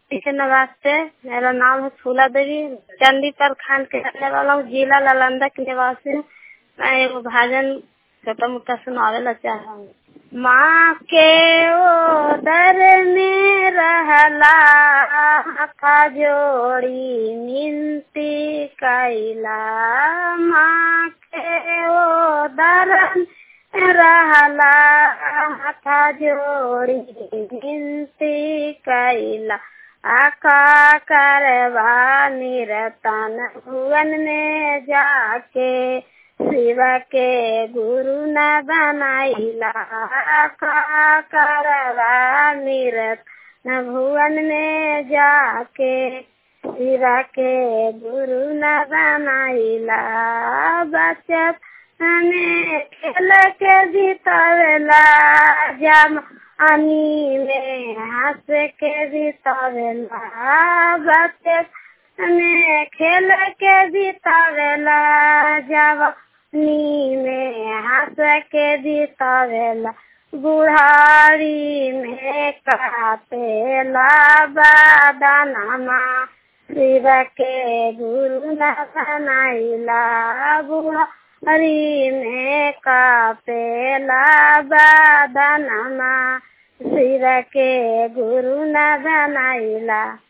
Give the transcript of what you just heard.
के नवासे मेरा नाम है फूला देवी चंदी प्रखंड के रहने वाला हूँ जिला नालंदा के निवासी हूँ मैं एगो भजन छोटा मोटा सुनावे चाह रहा हूँ माँ के ओदर में रहला का जोड़ी मिनती कैला माँ के ओदर रहला हाथा जोड़ी विनती कैला आका करवा निरतन भुवन में जाके शिव के गुरु न बनाइला आका करवा निरत न भुवन में जाके शिव के गुरु न बनाइला बचत हमें खेल के जीतवेला जम अनी में हंस के जीतवेला बच्चे हमें खेल के जीतवेला जब नी में हंस के जीतवेला बुढ़ारी में कापेला बादानमा शिव के गुरु न बनाइला बुढ़ा हरी में कापेला बादनमा शिव के गुरु न बनाइला